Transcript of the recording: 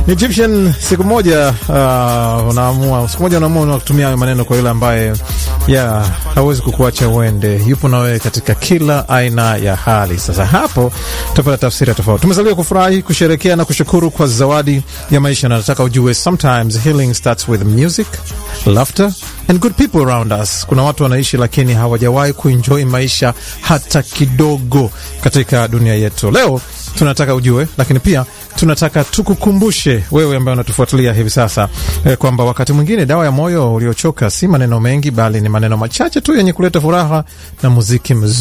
Ni Egyptian. Siku moja uh, unaamua siku moja unaamua kutumia hayo maneno kwa yule ambaye yeah, hawezi kukuacha uende, yupo na wewe katika kila aina ya hali. Sasa hapo tutapata tafsiri tofauti. Tumezaliwa kufurahi, kusherekea na kushukuru kwa zawadi ya maisha, na nataka ujue sometimes healing starts with music, laughter and good people around us. Kuna watu wanaishi lakini hawajawahi kuenjoy maisha hata kidogo katika dunia yetu. Leo tunataka ujue, lakini pia tunataka tukukumbushe wewe ambaye unatufuatilia hivi sasa eh, kwamba wakati mwingine dawa ya moyo uliochoka si maneno mengi, bali ni maneno machache tu yenye kuleta furaha na muziki mzuri.